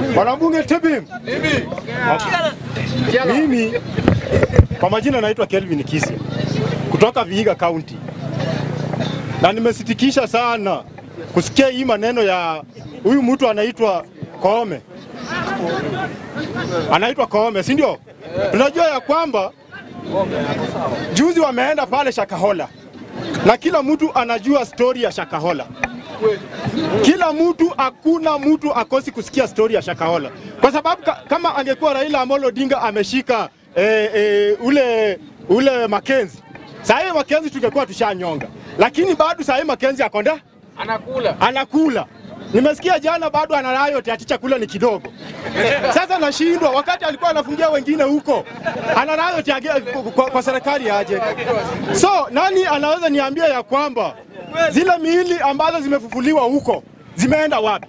Wanabunge Tebim. Mimi kwa majina naitwa Kelvin Kisi kutoka Vihiga County, na nimesitikisha sana kusikia hii maneno ya huyu mtu anaitwa Koome, anaitwa Koome, si ndio? Tunajua ya kwamba juzi wameenda pale Shakahola na kila mtu anajua stori ya Shakahola. Kila mtu, hakuna mtu akosi kusikia stori ya Shakahola, kwa sababu ka, kama angekuwa Raila Amolo Odinga ameshika e, e, ule ule Makenzi, saa hii Makenzi tungekuwa tushanyonga, lakini bado saa hii Makenzi akonda Anakula. anakula. Nimesikia jana bado ana riot ati chakula ni kidogo. Sasa nashindwa, wakati alikuwa anafungia wengine huko, ana riot age- kwa, kwa serikali aje. So nani anaweza niambia ya kwamba zile miili ambazo zimefufuliwa huko zimeenda wapi?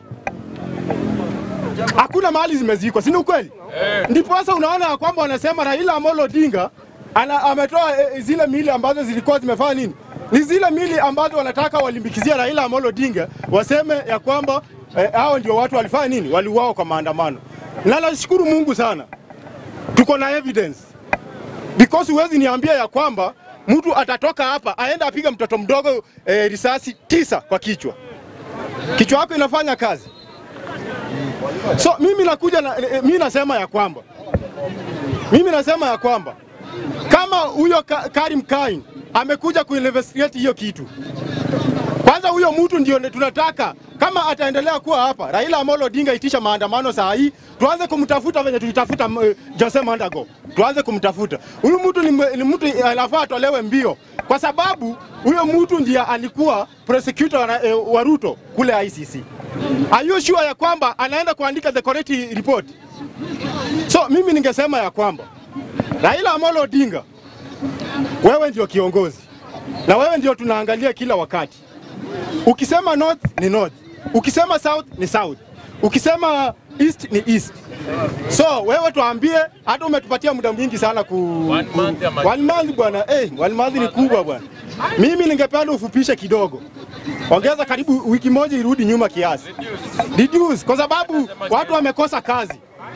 Hakuna mahali zimezikwa, si ni ukweli? Ndipo sasa unaona ya kwamba wanasema Raila Amolo Odinga ana, ametoa e, zile miili ambazo zilikuwa zimefanya nini? Ni zile miili ambazo wanataka walimbikizia Raila Amolo Odinga, waseme ya kwamba eh, hao ndio watu walifanya nini, waliuawa kwa maandamano. Na nashukuru Mungu sana, tuko na evidence because huwezi niambia ya kwamba mtu atatoka hapa aende apiga mtoto mdogo eh, risasi tisa kwa kichwa. Kichwa yako inafanya kazi. So mimi nakuja na, eh, mimi nasema ya kwamba mimi nasema ya kwamba kama huyo Ka- Karim Kain amekuja kuinvestigate hiyo kitu, kwanza huyo mtu ndio tunataka kama ataendelea kuwa hapa, Raila Amolo Odinga itisha maandamano saa hii, tuanze kumtafuta venye tulitafuta uh, Jose Mandago, tuanze kumtafuta huyu mtu. Ni, mwe- ni mtu anafaa atolewe mbio, kwa sababu huyo mtu ndiye alikuwa prosecutor wa, eh, wa Ruto kule ICC. Are you sure ya kwamba anaenda kuandika the correct report? So mimi ningesema ya kwamba Raila Amolo Odinga, wewe ndio kiongozi na wewe ndio tunaangalia kila wakati. Ukisema north ni north, ukisema south ni south, ukisema east ni east. So wewe tuambie, hata umetupatia muda mwingi sana ku One ku- month ama- one month bwana, eh, one month ni kubwa bwana. Mimi ningependa ufupishe kidogo, ongeza karibu wiki moja irudi nyuma kiasi, reduce, kwa sababu watu wamekosa kazi.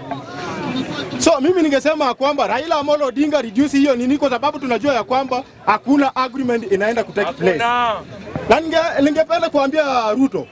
So mimi ningesema ya kwamba Raila Amolo Odinga reduce hiyo nini, kwa sababu tunajua ya kwamba hakuna agreement inaenda kutake place. Hakuna. Na ninge- ningependa kuambia Ruto,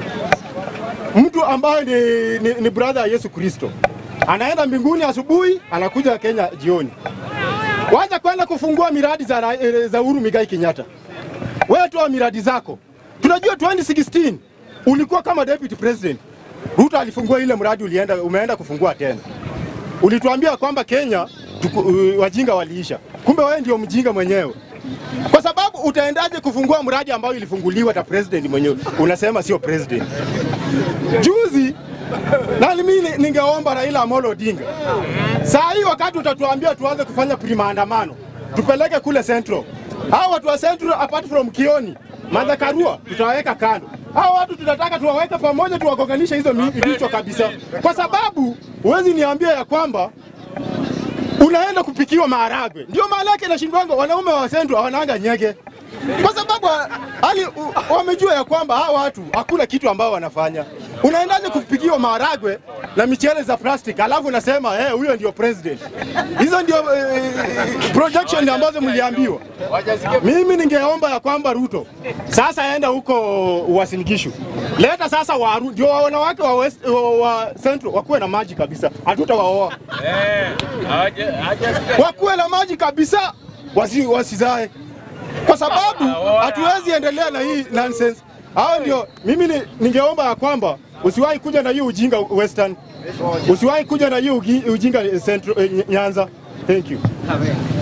mtu ambaye ni, ni, ni brother ya Yesu Kristo anaenda mbinguni asubuhi, anakuja Kenya jioni. Wacha kwenda kufungua miradi za, ra- eh, za Uhuru Migai Kenyatta. Wewe toa miradi zako. Tunajua 2016 ulikuwa kama deputy president. Ruto alifungua ile mradi, ulienda umeenda kufungua tena. Ulituambia kwamba Kenya tuku, uh, wajinga waliisha, kumbe wewe ndio mjinga mwenyewe kwa sababu utaendaje kufungua mradi ambao ilifunguliwa na president mwenyewe, unasema sio president. Juzi na mimi ningeomba Raila Amolo Odinga, saa hii wakati utatuambia tuanze kufanya pre-maandamano, tupeleke kule Central. Hao watu wa Central apart from Kioni, Martha Karua tutawaweka kando. Hao watu tunataka tuwaweke pamoja, tuwagonganishe hizo mi- vichwa kabisa, kwa sababu huwezi niambia ya kwamba unaenda kupikiwa maharagwe. Ndio maana yake nashindwanga wanaume wa Central hawananga nyege, kwa sababu hali u- wamejua ya kwamba hawa watu hakuna kitu ambao wanafanya. Unaendaje kupikiwa maharagwe na michele za plastic, alafu unasema eh, huyo ndio president. Hizo ndio eh, projection ambazo mliambiwa. Mimi ningeomba ya kwamba Ruto sasa enda huko Uasin Gishu, leta sasa waru, ndio wanawake wa, West, wa, wa Central wakuwe na maji kabisa, hatutawaoa Eh, haja- hajasikia. wakuwe na maji kabisa, wasi, wasizae, kwa sababu hatuwezi endelea na hii nonsense. Hao ndio mimi ni- ningeomba ya kwamba usiwahi kuja na hii ujinga Western, usiwahi kuja na hii ugi- ujinga Central, eh, Nyanza. Thank you.